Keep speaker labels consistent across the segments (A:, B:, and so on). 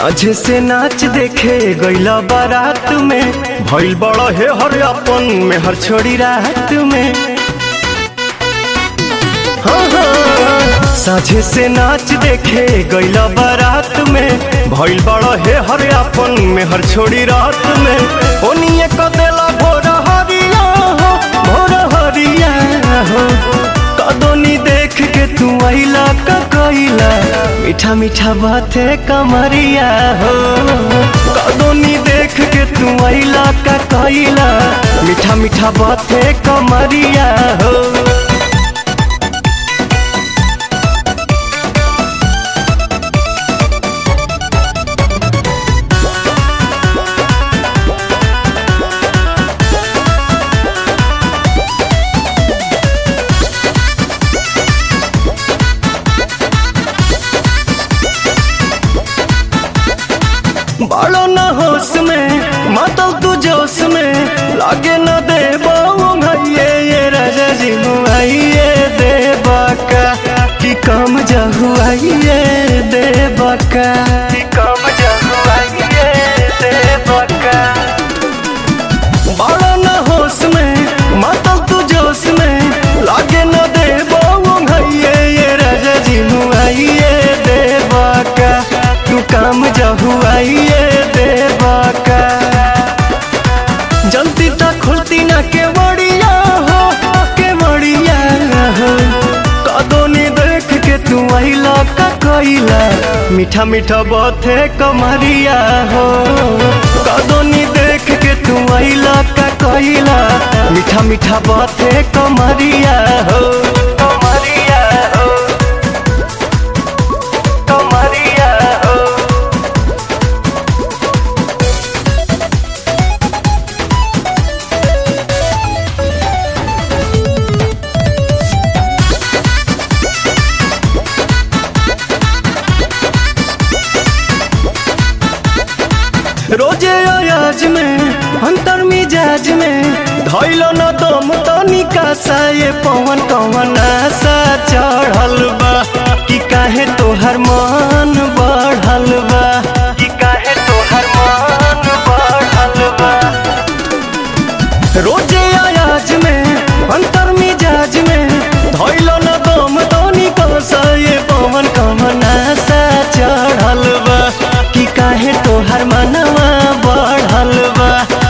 A: साझे से नाच देखे गईला बारात में भइल बड़ा हे हर अपन में हर छोड़ी रात में हाँ, हाँ। साझे से नाच देखे गईला बारात में भइल बड़ा हे हर अपन में हर छोड़ी रात में ओनिए क देला भोर हरिया हो भोर हरिया हो कदोनी देख के तू आइला का कइला मीठा मीठा बाते कमरिया हो कदोनी देख के तू आइला का कइला मीठा मीठा बाते कमरिया हो बालो न होश में मातल तू जोश में लागे न दे भैये ये राजा जी मुआइए दे बाका कि कम जहुआइए दे बाका कि कम जहुआइए दे बाका बालो न होश में मातल तू जोश में लागे न दे भैये ये राजा जी मुआइए दे बाका तू काम जहुआइए देवा का जल्दी तक खुलती ना के बड़िया हो के बड़िया हो कदोनी देख के तू आइला का कइला मीठा मीठा बाते कमरिया हो कदोनी देख के तू आइला का कइला मीठा मीठा बाते कमरिया हो कमरिया हो कमरिया हो रोजे अयाज में अंतर मिजाज में धैलो न दम तनिका सा ये पवन कवन आशा चढ़ल बा कि काहे तोहर मन बढ़ल बा कि काहे तोहर मन बढ़ल बा रोजे अयाज में अंतर मिजाज में धैलो न दम तनिका सा ये पवन कवन आशा चढ़ल बा कि काहे तोहर मनवा बढ़ल बा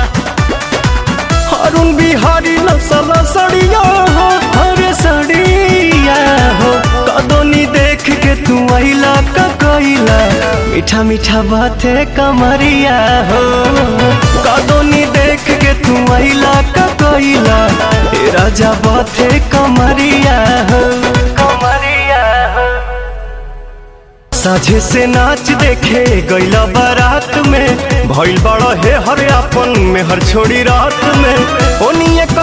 A: अरुण बिहारी नसल सड़िया हो हरे सड़िया हो कदोनी देख के तू आइला का कइला मीठा मीठा बाते कमरिया हो कदोनी देख के तू आइला का कइला ए राजा बाते कमरिया हो कमरिया हो साझे से नाच देखे गईला बारात में भइल बड़ा हे हर अपन में हर छोड़ी रात में ओनिए